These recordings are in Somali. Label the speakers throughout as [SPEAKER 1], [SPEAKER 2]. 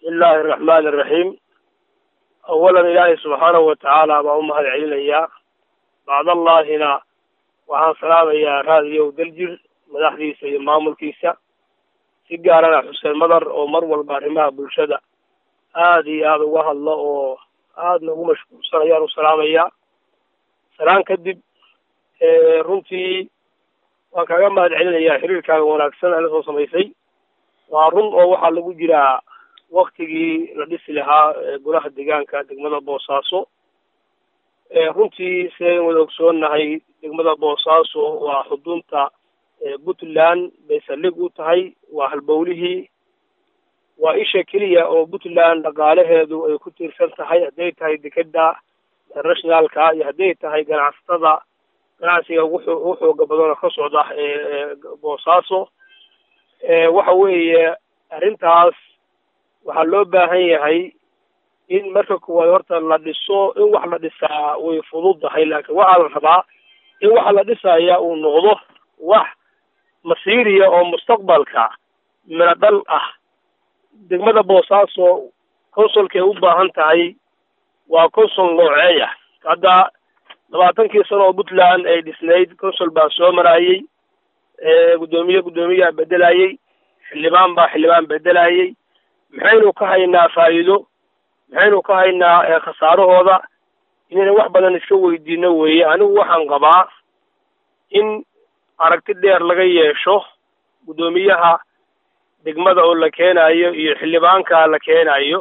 [SPEAKER 1] bismillahi araxmaani araxiim awalan ilaahay subxaanahu watacaala baa u mahad celinayaa bacdallaahina waxaan salaamayaa raadiyow daljir madaxdiisa iyo maamulkiisa si gaarana xuseen madar oo mar walba arrimaha bulshada aada iyo aada uga hadlo oo aadna ugu mashquulsan ayaan u salaamayaa salaan kadib runtii waan kaaga mahad celinayaa xiriirkaaga wanaagsan ee la soo samaysay waa run oo waxaa lagu jiraa waktigii la dhisi lahaa golaha deegaanka degmada boosaaso runtii sidayn wada ogsoonnahay degmada boosaaso waa xudunta puntland bay saldhig u tahay waa halbowlihii waa isha keliya oo puntland dhaqaalaheedu ay ku tiirsan tahay hadday tahay dekeda internationalka iyo hadday tahay ganacsatada ganacsiga ugu xooga badan oo ka socda boosaaso waxa weeye arrintaas waxaa loo baahan yahay in marka kuwaad horta la dhiso in wax la dhisaa way fududdahay laakiin waxaa la rabaa in waxa la dhisaya uu noqdo wax masiiriya oo mustaqbalka mina dhal ah degmada boosaaso consulkay u baahan tahay waa consul nooceeya hadda labaatankii sano oo puntland ay dhisnayd consul baa soo maraayey guddoomiye guddoomiyaa bedelayey xildhibaan baa xildhibaan bedelayey maxaynu ka haynaa faa'iido maxaynu ka haynaa khasaarahooda inayna wax badan iska weydiino weeye anigu waxaan qabaa in aragti dheer laga yeesho guddoomiyaha degmada oo la keenayo iyo xildhibaanka la keenayo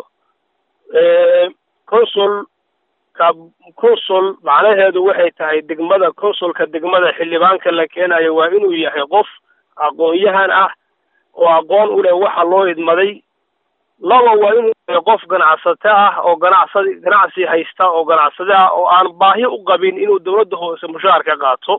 [SPEAKER 1] consul ka consul macnaheedu waxay tahay degmada consulka degmada xildhibaanka la keenayo waa inuu yahay qof aqoon-yahan ah oo aqoon u leh waxa loo idmaday laba waa inuu yahay qof ganacsato ah oo ganacsad ganacsi haysta oo ganacsade ah oo aan baahi u qabin inuu dawladda hoose mushaar ka qaato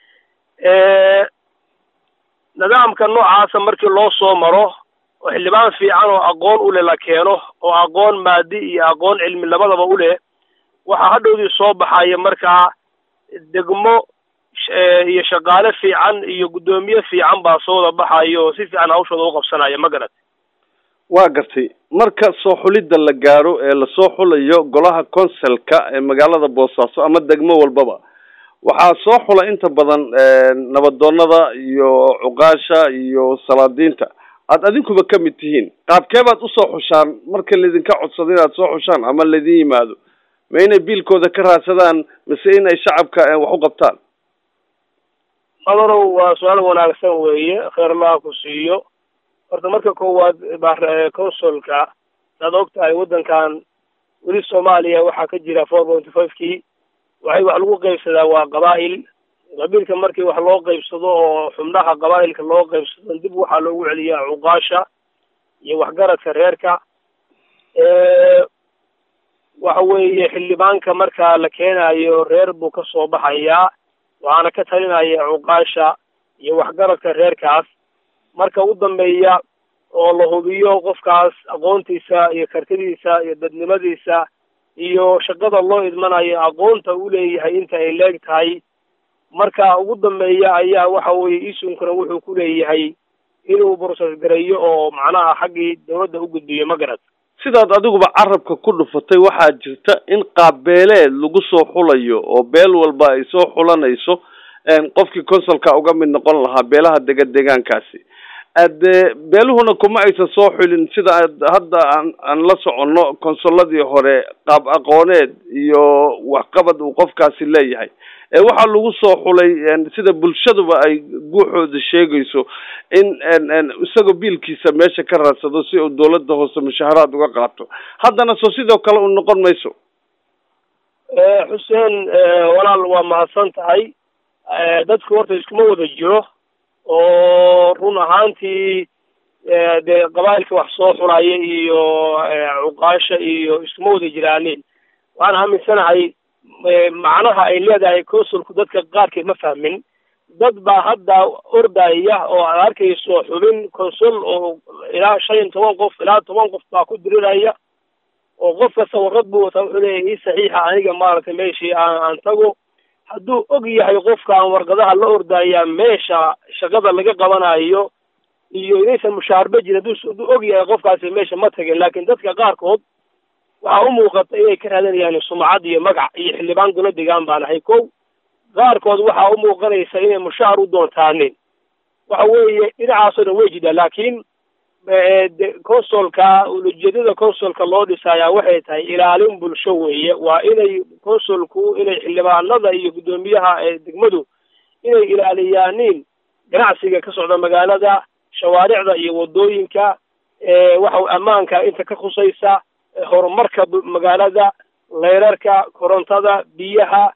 [SPEAKER 1] nidaamka noocaasa markii loo soo maro oo xildhibaan fiican oo aqoon u leh la keeno oo aqoon maadi iyo aqoon cilmi labadaba u leh waxaa hadhowdii soo baxaya markaa degmo iyo shaqaale fiican iyo guddoomiye fiican baa soo wada baxayo oo si fiican hawshooda u qabsanaya ma garat
[SPEAKER 2] waa gartay marka soo xulidda la gaaro ee lasoo xulayo golaha consulka ee magaalada boosaaso ama degmo walbaba waxaa soo xula inta badan nabadoonada iyo cuqaasha iyo salaadiinta aad adinkuba ka mid tihiin qaabkee baad usoo xushaan marka laydinka codsado inaad soo xushaan ama laydin yimaado ma inay biilkooda ka raadsadaan mise in ay shacabka wax u qabtaan
[SPEAKER 1] madarow waa su-aal wanaagsan weeye kheer allaha ku siiyo horta marka koowaad consulka saad og tahay waddankan weli soomaaliya waxaa ka jira four pointy five kii waxay wax lagu qaybsadaa waa qabaa'il qabiilka markii wax loo qaybsado oo xubnaha qabaa'ilka loo qaybsado dib waxaa loogu celiyaa cuqaasha iyo waxgaradka reerka waxa weeye xildhibaanka marka la keenayo reer buu ka soo baxayaa waxaana ka talinaya cuqaasha iyo waxgaradka reerkaas marka u dambeeya oo la hubiyo qofkaas aqoontiisa iyo kartidiisa iyo dadnimadiisa iyo shaqada loo idmanayo aqoonta u leeyahay inta ay leeg tahay marka ugu dambeeya ayaa waxa weeye isunkuna wuxuu ku leeyahay inuu process gareeyo oo macnaha xaggii dawladda u gudbiyo ma garad
[SPEAKER 2] sidaad adiguba carabka ku dhufatay waxaa jirta in qaabbeeleed lagu soo xulayo oo beel walba ay soo xulanayso qofkii consulka uga mid noqon lahaa beelaha dega deegaankaasi ade beeluhuna kuma aysan soo xulin sida hadda aan aan la soconno consulladii hore qaab aqooneed iyo waxqabad uu qofkaasi leeyahay ee waxaa lagu soo xulay sida bulshaduba ay guuxooda sheegayso in isagoo biilkiisa meesha ka raadsado si uu dawladda hoose mushaharaad uga qaato haddana soo sidoo kale u noqon mayso
[SPEAKER 1] xuseen walaal waa mahadsan tahay dadku horta iskuma wada jiro oo run ahaantii dee qabaa'ilka wax soo xulaya iyo cuqaasha iyo iskuma wada jiraanin waxaan aaminsanahay macnaha ay leedahay consulku dadka qaarkeed ma fahmin dad baa hadda ordaya oo aad arkayso xubin consul oo ilaa shan iyo toban qof ilaa toban qof baa ku diriraya oo qof kasta warqad buu wataa wuxuu leeyahay ii saxiixa aniga maaragtay meeshii aan aan tago hadduu og yahay qofkaan warqadaha la ordaya meesha shaqada laga qabanayo iyo inaysan mushaarba jirin hadduu og yahay qofkaasi meesha ma tagin laakiin dadka qaarkood waxaa u muuqata inay ka raadanayaan sumcad iyo magac iyo xildhibaan golo degaan baan ahay kow qaarkood waxaa u muuqanaysa inay mushaar u doontaanin waxa weeye dhinacaasoo dhan way jidhaa laakiin consolka ujeedada consolka loo dhisayaa waxay tahay ilaalin bulsho weeye waa inay consolku inay xildhibaanada iyo guddoomiyaha degmadu inay ilaaliyaanin ganacsiga ka socda magaalada shawaaricda iyo wadooyinka waxa ammaanka inta ka khusaysa horumarka magaalada leyrarka korontada biyaha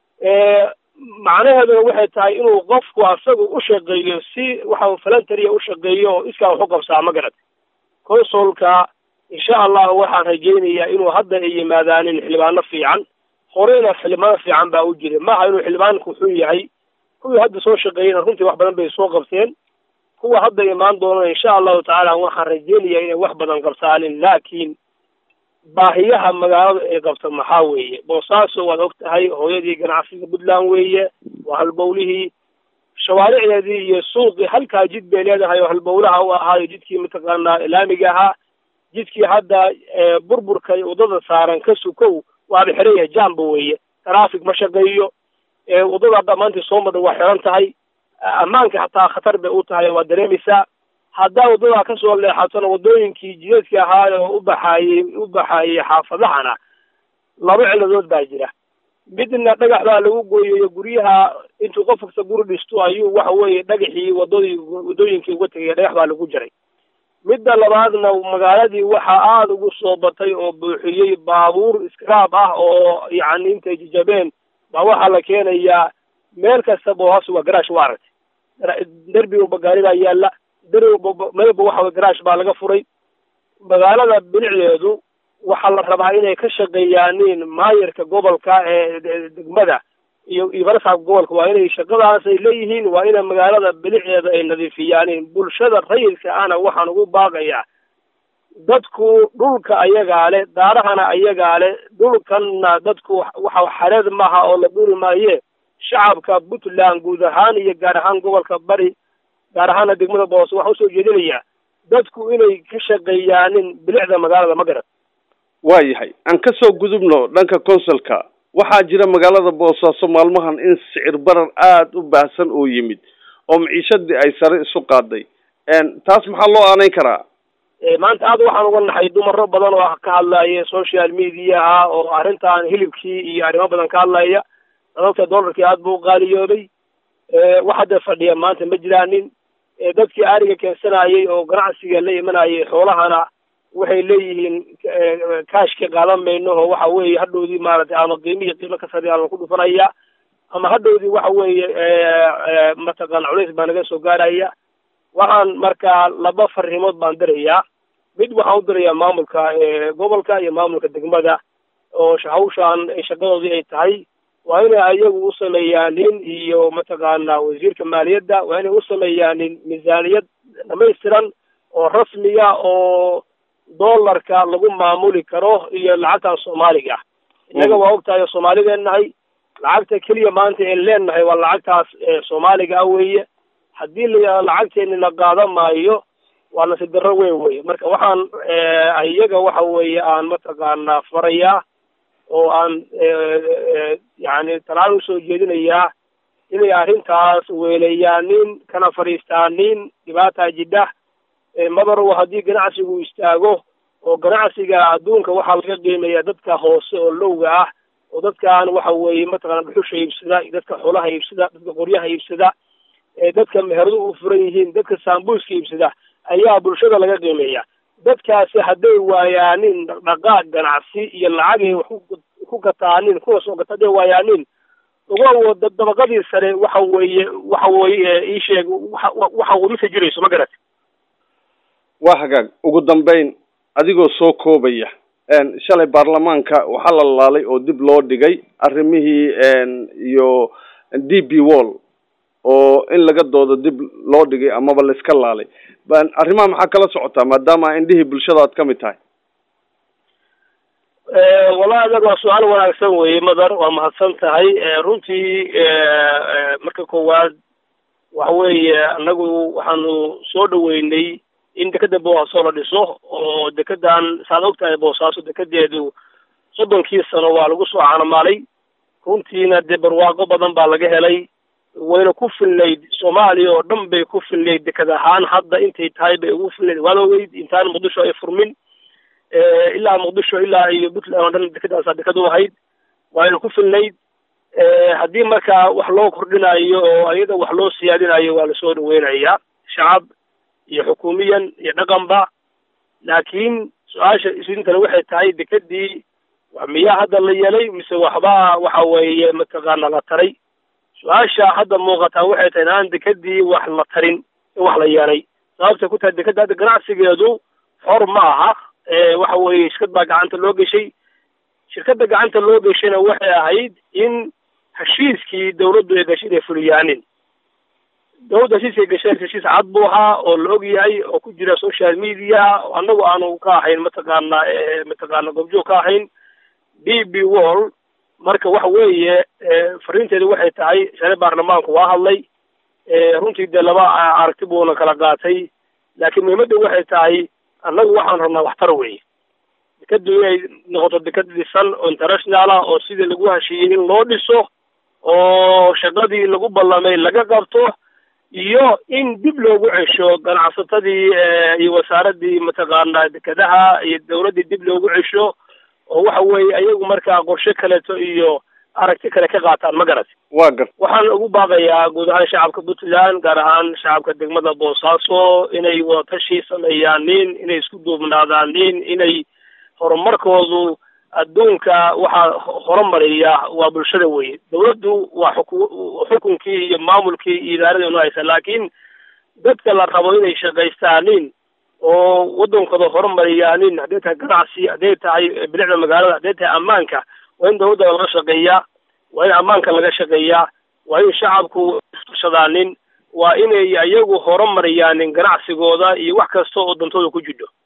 [SPEAKER 1] macnaheeduna waxay tahay inuu qofku asagu u shaqeeyo si waxa falantariya u shaqeeyo oo iskaa wax u qabsaa ma garad consolka insha allahu waxaan rajaynayaa inuu hadda ay yimaadaanin xildhibaano fiican horeyna xildhibaano fiican baa u jira maaha inuu xildhibaanku xun yahay kuwii hadda soo shaqeeyena runtii wax badan bay soo qabteen kuwa hadda imaan doonana insha allahu tacaala waxaan rajaynayaa inay wax badan qabsaanin laakiin baahiyaha magaalada ay qabto maxaa weeye boosaaso waad og tahay hooyadii ganacsiga puntland weeye waa halbowlihii shawaaricdeedii iyo suuqii halkaa jid bay leedahay oo halbowlaha u ahaayo jidkii mataqaanaa laamiga ahaa jidkii hadda burburka waddada saaran ka sukow waaba xiran yahay jamba weeye traffic ma shaqeeyo waddada hadda maanta soo madha waa xiran tahay ammaanka hataa khatar bay u tahay waad dareemaysaa haddaa waddadaa kasoo leexatona waddooyinkii jidadki ahaa oo u baxaayey u baxaayey xaafadahana laba ciladood baa jira midna dhagax baa lagu gooyayo guryaha intuu qof kasta guri dhisto ayuu waxa weeye dhagaxii wadadii waddooyinkii uga tegaya dhagax baa lagu jiray midda labaadna magaaladii waxaa aada ugu soo batay oo buuxiyey baabuur iskaraab ah oo yacni intay jijabeen baa waxaa la keenayaa meel kastaba oo hoos waa garaash waa aragtay derbi walba gaari baa yaalla meelba waxa garaash baa laga furay magaalada bilicdeedu waxaa la rabaa inay ka shaqeeyaanin maayarka gobolka ee degmada iyo iyo barasaabka gobolka waa inay shaqadaas ay leeyihiin waa ina magaalada bilicdeeda ay nadiifiyaanin bulshada rayidka ahna waxaan ugu baaqayaa dadku dhulka ayagaa leh daarahana ayagaa leh dhulkanna dadku waxa xareed maaha oo la dhuri maaye shacabka puntland guud ahaan iyo gaar ahaan gobolka bari gaar ahaana degmada boose waxaa usoo jeedinayaa dadku inay ka shaqeeyaanin bilicda magaalada ma garan
[SPEAKER 2] waa yahay aan ka soo gudubno dhanka consulka waxaa jira magaalada boosaaso maalmahan in sicir barar aada u baahsan oo yimid oo maciishadii ay sare isu qaaday taas maxaa loo aanayn karaa
[SPEAKER 1] maanta aad waxaan uga naxay dumaro badan oo ka hadlaya social mediaha oo arrintan hilibkii iyo arrimo badan ka hadlaya sababta dollarkii aada buu uqaaliyoobay wax hadda fadhiya maanta ma jiraanin dadkii ariga keensanayay oo ganacsiga la imanayay xoolahana waxay leeyihiin kaashka qaadan mayno oo waxa weeye hadhowdii maaragtay ama qiimihi qiimo ka sare aan ku dhufanaya ama hadhowdii waxa weeye mataqaan culays baa naga soo gaaraya waxaan markaa laba farrimood baan dirayaa mid waxaan u dirayaa maamulka gobolka iyo maamulka degmada oo hawshaan shaqadoodii ay tahay waa inay ayagu u sameeyaanin iyo mataqaana wasiirka maaliyadda waa inay u sameeyaanin miisaaniyad dhamaystiran oo rasmiya oo dollarka lagu maamuli karo iyo lacagtan soomaaliga ah innaga waa og tahay oo soomaalideen nahay lacagta keliya maanta een leenahay waa lacagtaas soomaaliga ah weeye haddii la lacagteeni la qaadan maayo waa nasiib darro weyn weye marka waxaan iyaga waxa weeye aan mataqaanaa farayaa oo aan yacni talaan usoo jeedinayaa inay arrintaas weelayaanin kana fadhiistaanin dhibaataa jidha madarow haddii ganacsigu istaago oo ganacsiga adduunka waxaa laga qiimeeyaa dadka hoose oo lowga ah oo dadkan waxa weeye mataqana dhuxusha iibsada dadka xoolaha iibsada dadka qoryaha iibsada dadka meheradu u furan yihiin dadka saambuuska iibsada ayaa bulshada laga qiimeeya dadkaasi hadday waayaanin dhaqdhaqaaq ganacsi iyo lacagay wax ku gataanin kuwa soo gata hadday waayaanin uga dabaqadii sare waxa weeye waxa weeye ii sheeg waxa wadisa jirayso ma garat
[SPEAKER 2] waa hagaag ugu dambeyn adigoo soo koobaya shalay baarlamaanka waxaa la laalay oo dib loo dhigay arrimihii iyo d b wall oo in laga doodo dib loo dhigay amaba la iska laalay arrimaha maxaa kala socotaa maadaama indhihii bulshada aad ka mid tahay
[SPEAKER 1] wallahi adag waa su-aal wanaagsan weye madar waa mahadsan tahay runtii marka koowaad waxa weeye annagu waxaanu soo dhaweynay in dekeda boosaaso la dhiso oo dekedan saad ogtahay boosaaso dekedeedu soddonkii sano waa lagu soo caanamaalay runtiina dee barwaaqo badan baa laga helay wayna ku filnayd soomaaliya oo dhan bay ku filnayd deked ahaan hadda intay tahay bay ugu filnayd waad ogeyd intaan muqdisho ay furmin ilaa muqdisho ilaa iyo puntland oo dhan dekedaasaa deked u ahayd wayna ku filnayd haddii markaa wax loo kordhinayo oo ayada wax loo siyaadinayo waa lasoo dhaweynayaa shacab iyo xukuumiyan iyo dhaqanba laakiin su-aasha isintana waxay tahay dekedii miyaa hadda la yeelay mise waxba waxa weeye mataqaana la taray su-aasha hadda muuqataa waxay tahay inaan dekedii wax la tarin in wax la yeelay sababtay ku tahay dekeda hadda ganacsigeedu xor ma aha waxa weeye shirkad baa gacanta loo geshay shirkadda gacanta loo geshayna waxay ahayd in heshiiskii dawladdu ay gashay inay fuliyaanin dawladda heshiiskay gashay heshiis cad buu ahaa oo la og yahay oo ku jira social media annagu aanu ka ahayn mataqaana mataqaana goobjoog ka ahayn d b wall marka waxa weeye fariinteedu waxay tahay shale baarlamaanku waa hadlay runtii dee laba aragti buuna kala qaatay laakiin muhiimadda waxay tahay annagu waxaan rabnaa waxtar weeye dekadu inay noqoto dekad dhisan oo international ah oo sidii lagu heshiiyey in loo dhiso oo shaqadii lagu ballamay laga qabto iyo in dib loogu cesho ganacsatadii iyo wasaaradii mataqaana dekedaha iyo dawladdii dib loogu cesho oo waxa weeye ayagu markaa qorshe kaleeto iyo aragti kale ka qaataan ma garat
[SPEAKER 2] waa gar
[SPEAKER 1] waxaan ugu baaqayaa guud ahaan shacabka puntland gaar ahaan shacabka degmada boosaaso inay wadatashi sameeyaanin inay isku duubnaadaanin inay horumarkoodu adduunka waxaa horumariya waa bulshada weye dawladdu waa xuku xukunkii iyo maamulkii iyo idaaradii nu haysa laakiin dadka la rabo inay shaqaystaanin oo waddankooda horumariyaanin hadday tahay ganacsi hadday tahay bilicda magaalada hadday tahay ammaanka waa in dawladda laga shaqeeyaa waa in ammaanka laga shaqeeyaa waa in shacabku istushadaanin waa inay iyagu horumariyaanin ganacsigooda iyo wax kasta oo dantooda ku jidho